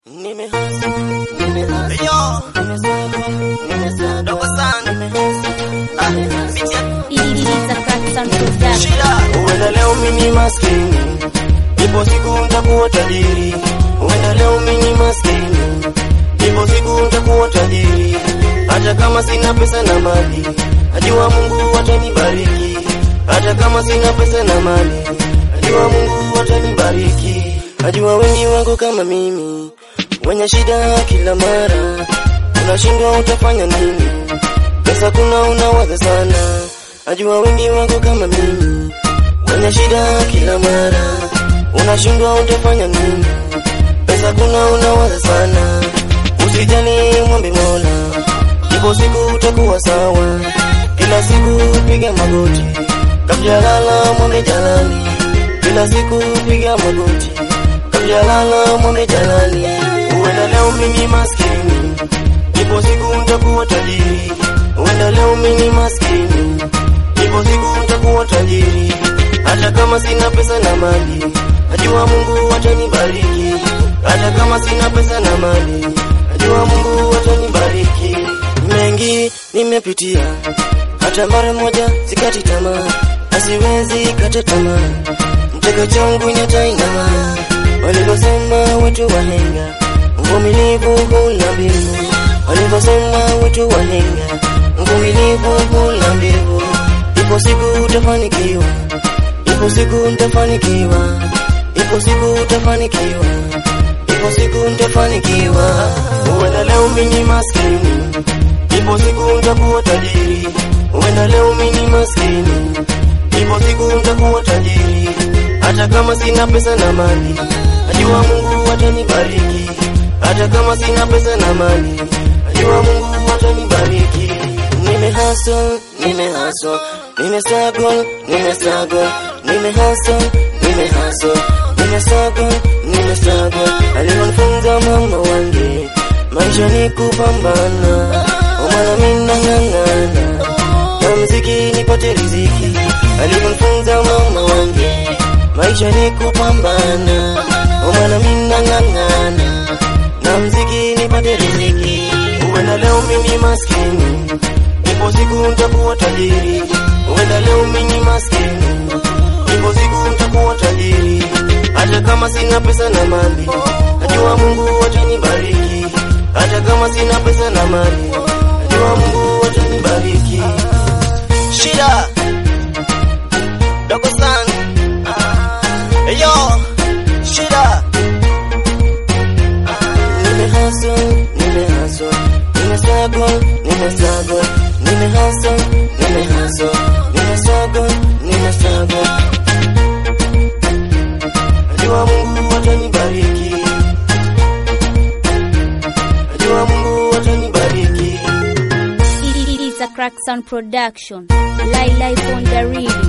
Huenda leo mimi maskini, ipo siku nitakuwa tajiri. Huenda leo mimi maskini, ipo siku nitakuwa tajiri. Hata kama sina pesa na mali, najua Mungu atanibariki. Hata kama sina pesa na mali, najua Mungu atanibariki. Najua wengi wako kama mimi, wenye shida kila mara, unashindwa utafanya nini? Pesa kuna unawaza sana, najua wengi wako kama mimi, wenye shida kila mara, unashindwa utafanya nini? Pesa kuna unawaza sana, usijali, mwombe Mola, ipo siku utakuwa sawa. Kila siku piga magoti, kabla lala, mwombe Jalali. Kila siku piga magoti, kabla lala, mwombe Jalali. Huenda leo mimi maskini, ipo siku nitakuwa tajiri. Huenda leo mimi maskini, ipo siku nitakuwa tajiri. Hata kama sina pesa na mali, najua Mungu atanibariki. Hata kama sina pesa na mali, najua Mungu atanibariki. Mengi nimepitia, hata mara moja sikati tamaa, asiwezi kata tamaa. Mtego changu nyatainama, walivyosema wetu wahenga, uvumilivu hula mbivu. Walivyosema wetu wahenga, uvumilivu hula mbivu. Ipo siku utafanikiwa, ipo siku nitafanikiwa, ipo siku utafanikiwa, ipo siku nitafanikiwa. Huenda leo mimi maskini, ipo siku nitakuwa tajiri. Huenda leo mimi maskini, ipo siku nitakuwa tajiri. Hata kama sina pesa na mali, najua Mungu atanibariki. Hata kama sina pesa na mali, najua Mungu atanibariki. Nime hustle, nime hustle, nime struggle, nime struggle, nime hustle, nime hustle, nime struggle, nime struggle. Alionifunza mama wangu, maisha ni kupambana, omana mimi nang'ang'ana, na mziki nipate riziki. Alionifunza mama wangu, maisha ni kupambana, omana mimi nang'ang'ana, na mziki nipate riziki. Huenda leo mimi maskini, ipo siku nitakuwa tajiri. Huenda leo mimi maskini, ipo siku nitakuwa tajiri. Hata kama sina pesa na mali, najua Mungu atanibariki. Hata kama sina pesa na mali, najua Mungu atanibariki. Shida dogo sana, yo shida nime hustle, nime hustle, nime struggle, nime struggle, nime hustle, nime hustle, nime struggle, nime struggle. Najua Mungu atanibariki. Najua Mungu atanibariki. It's a Crack Sound production. Live live on the rhythm.